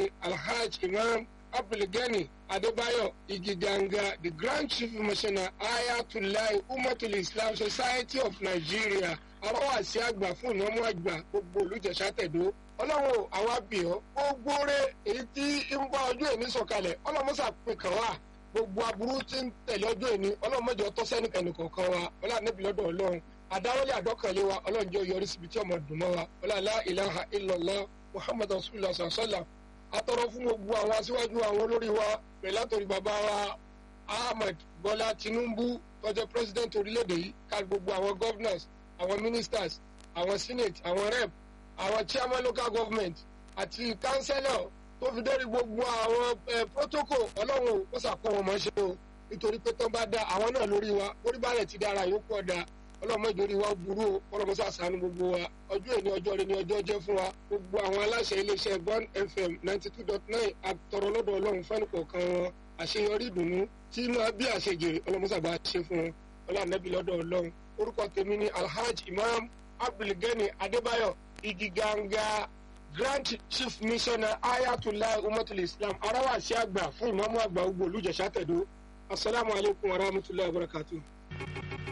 ni alhaj imam abdulgani adébáyọ̀ igiganga the grand chief missioner ayatollah umatul islam society of nigeria arawasi àgbà fún ìnáwó àgbà gbogbo olùjẹsà tẹ̀dó ọlọ́run àwa bìọ́ gbogbo rẹ̀ èyí tí ń bá ọjọ́ èmi sọ̀kalẹ̀ ọlọ́mọsà pè kàn wá gbogbo aburú tí ń tẹ̀lé ọjọ́ èmi ọlọ́mọjọ tọ́sẹ́nìkan nìkọ̀ọ̀kan wa ọlọ́ànẹ́bí lọ́dọ̀ ọlọ́run àdáwọlé àdọ́kànlé wa ọlọ́run jẹ́ yọrí síbi tí ọmọ dùn mọ́ wa ọlọ́àlá ilaha illallah muhammad rasulillah sallam atọrọ fún gbogbo àwọn aṣíwájú àwọn olórí wa pẹ̀lú àtòrí bàbá wa ahmed bọ́lá tinubu tọ́jọ́ president orílẹ̀-èdè yìí ká gbogbo àwọn governors àwọn ministers àwọn senate àwọn rep àwọn chairman local government àti councillor tó fi dórí gbogbo àwọn protocol ọlọ́run ó sàkó wọn mọ́ ṣe o nítorí pé tó bá dá àwọn náà lórí wa orí balẹ̀ ti dára yòókù ọ̀dà ọlọ́mọ ìjòrí wa burú o ọlọ́mọ sàṣàánú gbogbo wa ọjọ́ èní ọjọ́ rẹ ni ọjọ́ jẹ́ fún wa gbogbo àwọn aláṣẹ iléeṣẹ́ bond fm ninety two dot nine àtọ̀rọ̀ lọ́dọ̀ ọlọ́run fẹ́ni kọ̀ọ̀kan wọn àṣeyọrí ìdùnnú tí máa bí àṣejèrè ọlọ́mọ sàgbà ṣe fún wọn ọlọ́ànẹ́bí lọ́dọ̀ ọlọ́run orúkọ tèmi ni alhaj imam abdulgani adébáyọ̀ igiganga grand chief missioner ayatollah umatul islam arawasi àgbà fún ìmọ̀mú àgbà gbogbo olùjẹ̀sà tẹ̀dó asalaamualeykum wa rahmatulahi wa barakatuh.